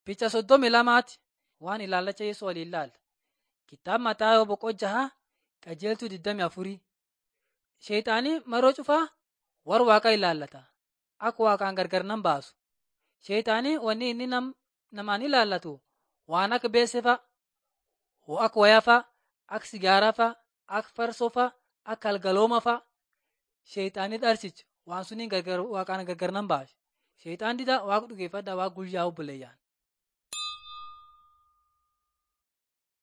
Picha soddomii lamaati waan ilaallacha Yesuus waliin ilaalla. Kitaaba Mataayoo boqoo jaha qajeeltuu 24. Sheexaanii maroo cufaa warra Waaqaa ilaallata. Akka Waaqaan gargar nan baasu. Sheexaanii wanni inni nam, namaan ilaallatu waan akka beessee fa'a, akka wayaa fa'a, akka sigaaraa fa'a, akka farsoo fa'a, akka algalooma fa'a. Sheexaanii dharsicha waan suniin gargar Waaqaan gargar nan baasa. Sheexaan dida Waaqa dhugeeffadhaa Waaqa guyyaa obboleeyyan.